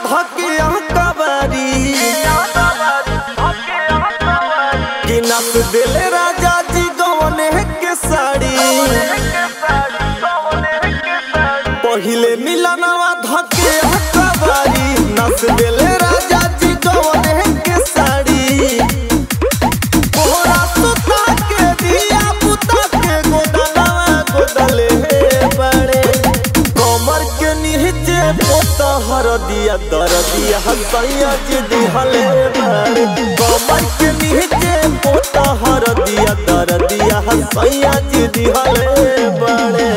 धकिया कबारी कि नस दिले राजा जी गवने के साड़ी पहिले मिलनवा धकिया कबारी नस दिले राजा जी गवने के साड़ी कोहरा सुता के दिया पुता के गोदलवा गोदले बड़े कमर के नीचे पोता हर दिया दर दिया हसैया जी दिहले बड़े कमर के नीचे पोता हर दिया दर दिया हसैया जी दिहले बड़े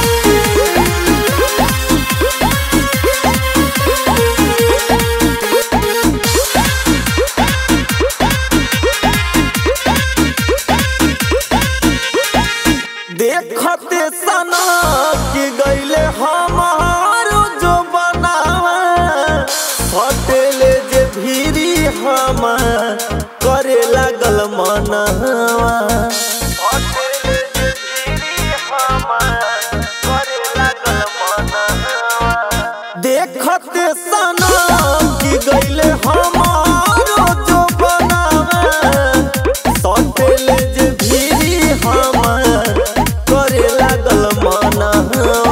देखते सना कि गईले हमारो जो बनावा हटेले जे भीरी हम करे लागल मनवा हटेले जे भीरी हम करे लागल मनवा देखते सना कि गईले हमारो जो बनावा सटेले जे भीरी हम करे लागल मनवा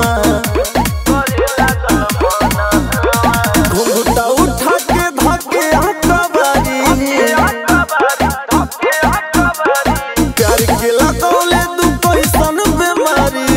घुंघटा उठा के धके हकबारी प्यार के लगौले दू कैसन बेमारी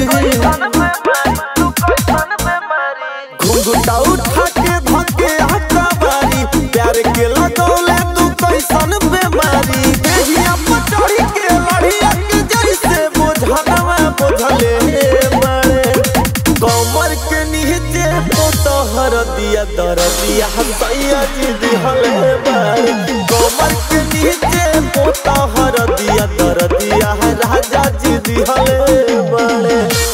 घुंघटा उठा के धके हकबारी प्यार के लगौले दू कैसन बेमारी देहिया पटड़ी के लड़िया के जैसे बोझलवा बोझले बड़े कमर के नीचे पोतहर दिया दर दिया हसैया जी दिहले बड़े कमर के नीचे पोतहर दिया दर दिया राजा जी दिहले बड़े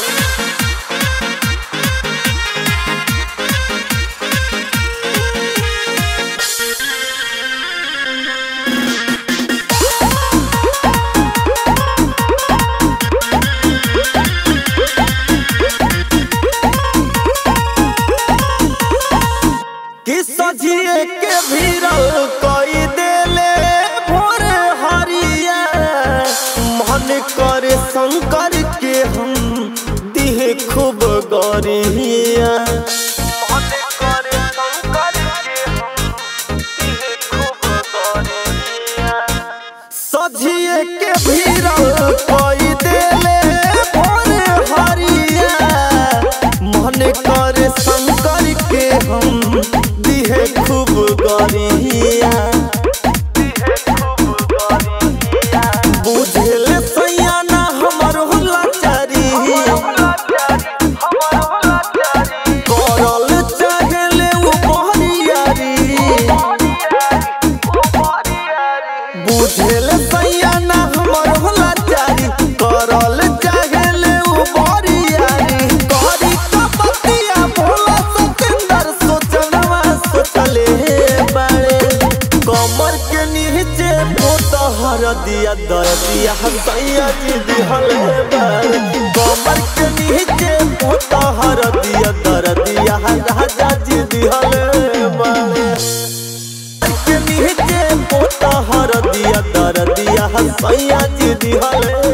कि सजिए के भीरल कई देले भोर हरिया मन करे शंकर के हम दिहे खूब गरिया मन करे शंकर के हम दिहे खूब गरिया सजिए के भीरल कई देले भोर हरिया मन करे शंकर के हम दिहे खूब गरिया बुझेल सैया ना हमर होला चारी करल चाहेले उ बहरियारी बुझेल सैया ना हमर होला चारी करल चाहेले उ बहरियारी करी कपतिया भोला सतेंदर सोचनवा सोचले बाड़े कमर के नीचे पोतहर दिया दर दिया हसैया जी दिहले बाड़े कमर के नीचे पोतहर दिया दर दिया राजा जी दिहले बाड़े के नीचे पोता हर दिया दर दिया हसैया जी दिहले